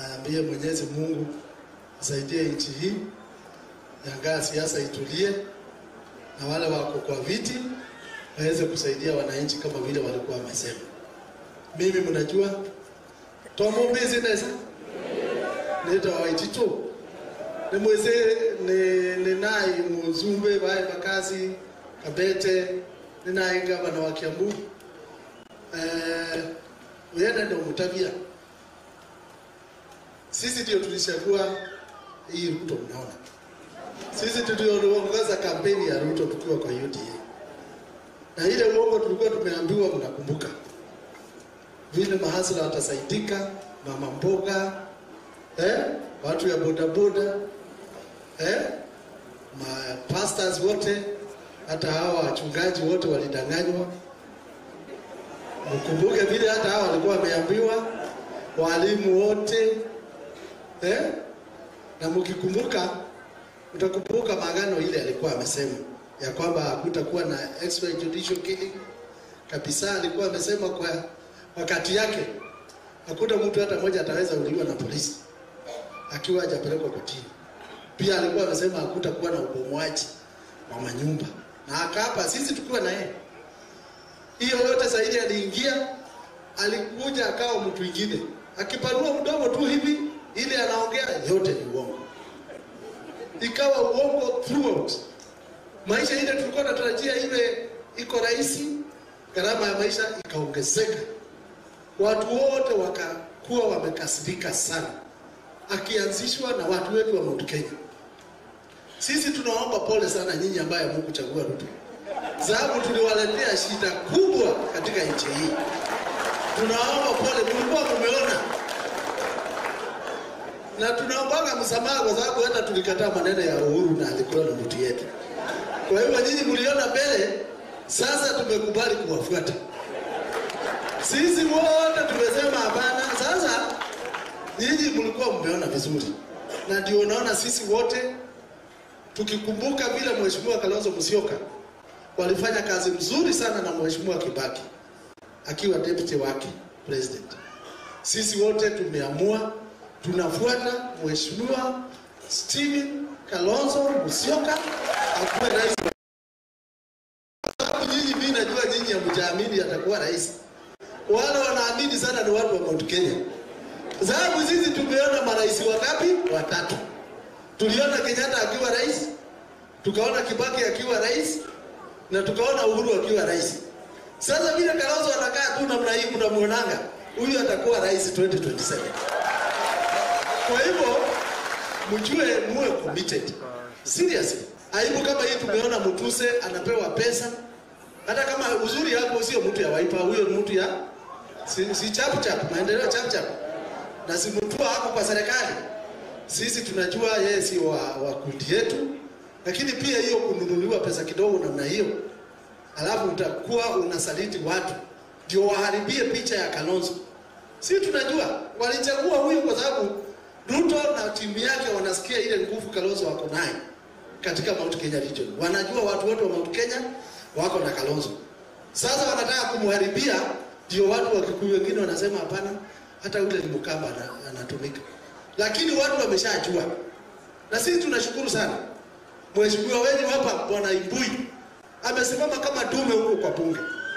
naambie Mwenyezi Mungu asaidie nchi hii, yangaa siasa itulie, na wale wako kwa viti waweze kusaidia wananchi kama vile walikuwa wamesema. Mimi mnajua tomo business nita waitito ni mweze ni ni nai muzumbe bae makazi kabete ni nai gavana wa Kiambu eh uyenda ndio mtabia sisi ndio tulichagua hii Ruto mnaona sisi tuliongoza kampeni ya Ruto tukiwa kwa UDA na ile uongo tulikuwa tumeambiwa mnakumbuka vile mahasla watasaidika, mama mboga, eh, watu ya bodaboda, eh, ma pastors wote, hata hawa wachungaji wote walidanganywa. Mkumbuke vile hata hawa walikuwa wameambiwa, walimu wote, eh, na mkikumbuka, mtakumbuka maagano ile alikuwa amesema ya kwamba hakutakuwa na extrajudicial killing kabisa. Alikuwa amesema kwa wakati yake hakuna mtu hata mmoja ataweza uliwa na polisi akiwa hajapelekwa kotini. Pia alikuwa amesema hakutakuwa na ubomoaji wa manyumba, na akaapa sisi tukiwa na yeye. Hiyo yote zaidi aliingia, alikuja akawa mtu mwingine, akipanua mdomo tu hivi, ile anaongea yote ni uongo, ikawa uongo throughout. Maisha ile tulikuwa tunatarajia iwe iko rahisi, gharama ya maisha ikaongezeka watu wote wakakuwa wamekasirika sana, akianzishwa na watu wetu wa Mount Kenya. Sisi tunaomba pole sana nyinyi ambaye hamkuchagua Ruto, sababu tuliwaletea shida kubwa katika nchi hii. Tunaomba pole, mlikuwa mumeona, na tunaombaga msamaha kwa sababu hata tulikataa maneno ya Uhuru na alikuwa na mtu yetu. Kwa hivyo nyinyi mliona mbele, sasa tumekubali kuwafuata. Sisi wote tumesema hapana. Sasa nyinyi mlikuwa mmeona vizuri, na ndio unaona sisi wote tukikumbuka vile Mheshimiwa Kalonzo Musyoka walifanya kazi mzuri sana na Mheshimiwa Kibaki akiwa deputy wake president. Sisi wote tumeamua tunafuata Mheshimiwa Stephen Kalonzo Musyoka akuwe rais. Sababu nyinyi, mimi najua nyinyi hamjaamini atakuwa rais wale wanaamini sana ni watu wa Mount Kenya, sababu sisi tumeona marais wangapi? Watatu. Tuliona Kenyatta akiwa rais, tukaona Kibaki akiwa rais na tukaona Uhuru akiwa rais. Sasa vile Kalonzo anakaa tu namna hii, mnamuonanga huyu atakuwa rais 2027. Kwa hivyo mjue, muwe committed seriously. Aibu kama hii tumeona Mutuse anapewa pesa hata kama uzuri hapo sio mtu ya Wiper, huyo ni mtu ya si, si chap chap, maendeleo chap chap, na si mtu hapo kwa serikali. Sisi tunajua yeye si wa, wa kundi yetu, lakini pia hiyo kununuliwa pesa kidogo namna hiyo, alafu utakuwa unasaliti watu ndio waharibie picha ya Kalonzo. Si tunajua walichagua huyu kwa sababu Ruto na timu yake wanasikia ile nguvu Kalonzo wako naye katika Mount Kenya region. Wanajua watu wote wa Mount Kenya wako na Kalonzo. Sasa wanataka kumharibia, ndio watu wa Kikuyu wengine wanasema hapana, hata yule ni Mkamba ana- anatumika, lakini watu wameshajua, na sisi tunashukuru sana. Mheshimiwa wenyu hapa Bwana Imbui amesimama kama dume huko kwa bunge,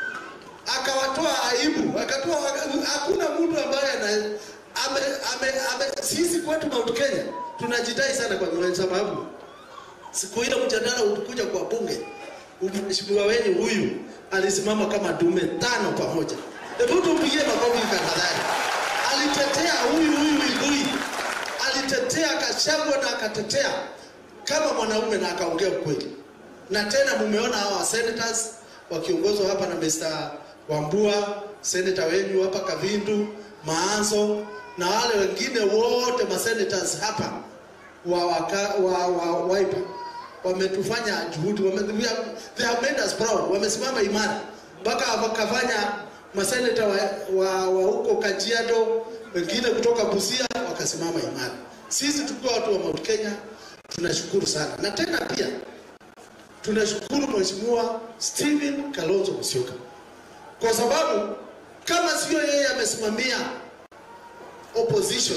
akawatoa aibu, akatoa, hakuna mtu ambaye ana ame, ame, ame, sisi kwetu Mount Kenya tunajidai sana kwa sababu siku ile mjadala ulikuja kwa bunge mheshimiwa wenyu huyu alisimama kama dume tano pamoja. Hebu tumpigie makofi tafadhali. Alitetea huyu huyu Igui, alitetea Gachagua na akatetea kama mwanaume na akaongea ukweli. Na tena mumeona hawa senators wakiongozwa hapa na Mr. Wambua, senator wenyu hapa Kavindu, Maanzo na wale wengine wote masenators hapa wa, waka, wa, wa Wiper wametufanya juhudi wame, we have, they have made us proud. Wamesimama imara mpaka wakafanya maseneta wa, wa, wa huko Kajiado, wengine kutoka Busia wakasimama imara. Sisi tukiwa watu wa Mount Kenya tunashukuru sana, na tena pia tunashukuru Mheshimiwa Stephen Kalonzo Musyoka kwa sababu kama sio yeye amesimamia opposition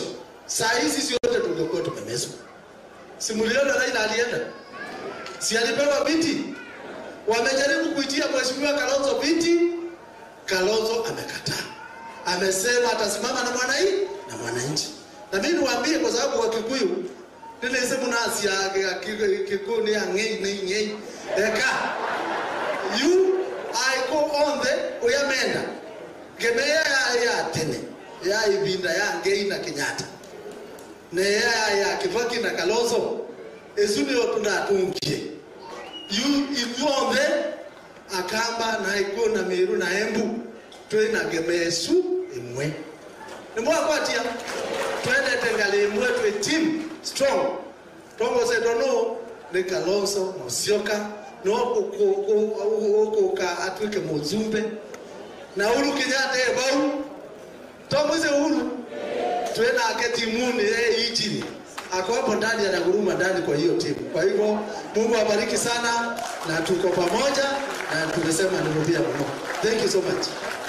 saa hizi sisi wote tungekuwa tumemezwa. Simuliona Raila alienda, si alipewa viti? Wamejaribu kuitia mheshimiwa Kalonzo viti, Kalonzo amekataa, amesema atasimama na mwanai na mwananchi. Na mimi niwaambie, kwa sababu Wakikuyu nilese munasi ya kikuni ya ngei ngei ngei eka you I go on the uyamenda gemeya ya ya tene ya ibinda ya ngei na Kenyatta ne ya ya Kibaki na Kalonzo ezuni otunatungie you if you on the akamba na iko na miru na embu twina gemesu imwe nimwakwatia twendete ngali imwe twe team strong tongose tono ni Kalonzo Musyoka no ukuka atwike muzumbe na Uhuru Kenyatta ebau tomwise Uhuru twenake timuni yeye ichini ako hapo ndani anaguruma ndani kwa hiyo timu. Kwa hivyo Mungu awabariki sana, na tuko pamoja na tumesema nirudia mno. Thank you so much.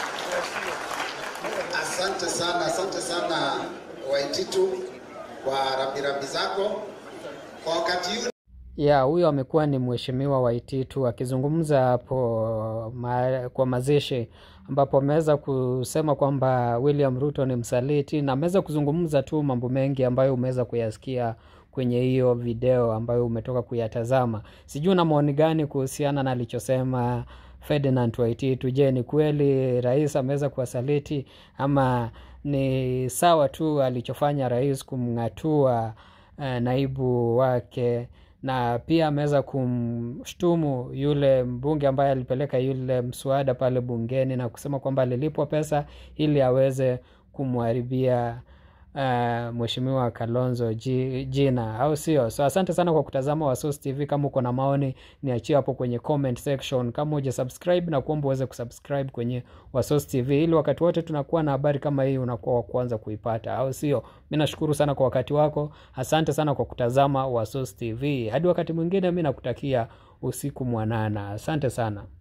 Asante sana, asante sana Waititu kwa rambirambi zako kwa wakati huu. ya huyo amekuwa ni mheshimiwa Waititu akizungumza hapo ma, kwa mazishi ambapo ameweza kusema kwamba William Ruto ni msaliti na ameweza kuzungumza tu mambo mengi ambayo umeweza kuyasikia kwenye hiyo video ambayo umetoka kuyatazama. Sijui una maoni gani kuhusiana na alichosema Ferdinand Waititu. Je, ni kweli rais ameweza kuwasaliti ama ni sawa tu alichofanya rais kumng'atua eh, naibu wake na pia ameweza kumshtumu yule mbunge ambaye alipeleka yule mswada pale bungeni na kusema kwamba alilipwa pesa ili aweze kumharibia uh, mheshimiwa Kalonzo ji, jina au sio? So asante sana kwa kutazama Wasos TV. Kama uko na maoni niachie hapo kwenye comment section. Kama uja subscribe na kuomba uweze kusubscribe kwenye Wasos TV ili wakati wote tunakuwa na habari kama hii unakuwa wa kwanza kuipata, au sio? Mi nashukuru sana kwa wakati wako, asante sana kwa kutazama Wasos TV. Hadi wakati mwingine, mi nakutakia usiku mwanana. Asante sana.